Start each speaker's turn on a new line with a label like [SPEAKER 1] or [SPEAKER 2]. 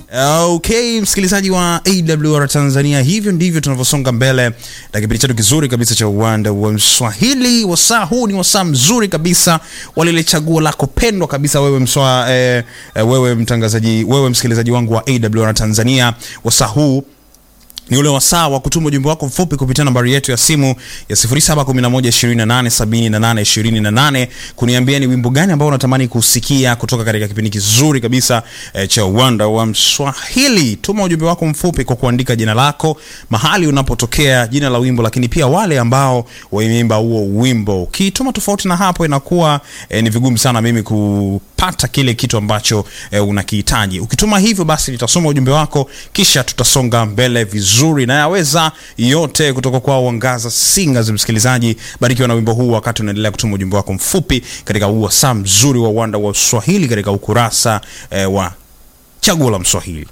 [SPEAKER 1] Okay, msikilizaji wa AWR Tanzania, hivyo ndivyo tunavyosonga mbele na kipindi chetu kizuri kabisa cha uwanda wa Mswahili. Wasaa huu ni wasaa mzuri kabisa wa lile chaguo lako pendwa kabisa, wewe mswa, eh, eh, wewe mtangazaji, wewe msikilizaji wangu wa AWR Tanzania. Wasaa huu ni ule wasaa wa kutuma ujumbe wako mfupi kupitia nambari yetu ya simu ya 0711287828 kuniambia ni wimbo gani ambao unatamani kusikia kutoka katika kipindi kizuri kabisa eh, cha uwanda wa Mswahili. Tuma ujumbe wako mfupi kwa kuandika jina lako, mahali unapotokea, jina la wimbo, lakini pia wale ambao wameimba huo wimbo. Ukituma tofauti na hapo, inakuwa eh, ni vigumu sana mimi kupata kile kitu ambacho eh, unakihitaji. Ukituma hivyo, basi nitasoma ujumbe wako, kisha tutasonga mbele vizuri nzuri na yaweza yote kutoka kwa Wangaza Singers. Msikilizaji, barikiwa na wimbo huu wakati unaendelea kutuma ujumbe wako mfupi katika huu wasaa mzuri wa uwanda wa Swahili katika ukurasa eh, wa chaguo la Mswahili.